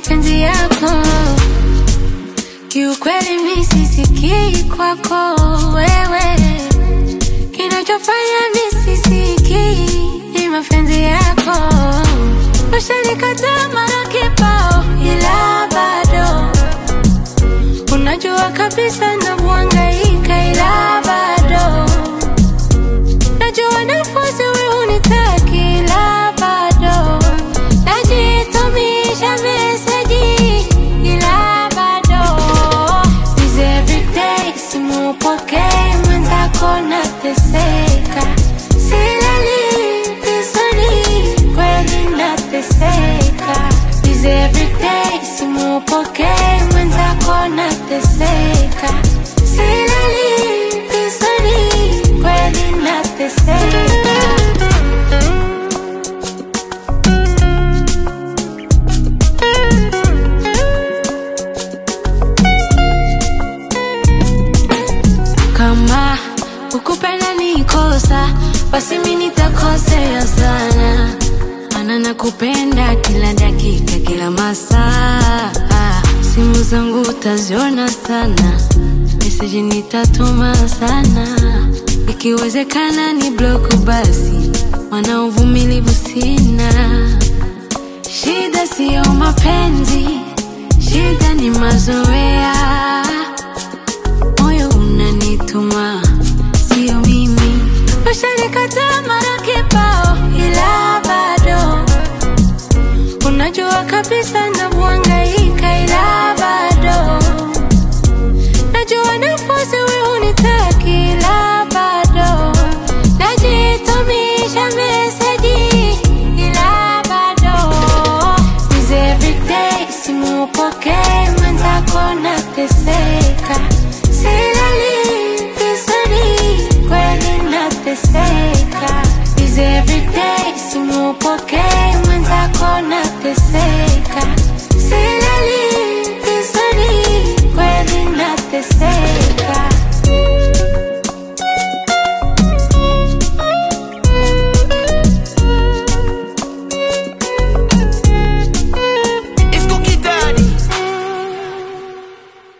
mapenzi yako. Kiukweli mi sisikii kwako wewe, kinachofanya mi sisikii ni mapenzi yako. Ushanikataa mara kibao, ila bado unajua kabisa navyohangaika, ila bado najua nafasi wewe unitaki, ila bado najitumisha meseji, ila bado Busy everyday, simupokee mwenzako nateseka, silali vizuri, kweli nateseka. Busy everyday, simupokee mwenzako nateseka, silali vizuri, kweli nateseka. Kama ukupenda ni kosa, basi mi nitakosea sana, mana nakupenda kila dakika, kila masaa. Simu zangu utaziona sana, meseji nitatuma sana, ikiwezekana ni bloku basi, mana uvumilivu sina. Shida siyo mapenzi, shida ni mazoea moyo unanituma, sio mimi. Ushanikataa mara kibao, ila bado unajua kabisa navyohangaika, ila bado najua nafasi wewe unitaki, ila bado najitumisha meseji, ila bado Busy everyday, simupokee mwenzako nateseka, silali vizuri, kweli nateseka. Busy everyday, simupokee mwenzako nateseka, silali vizuri, kweli nateseka.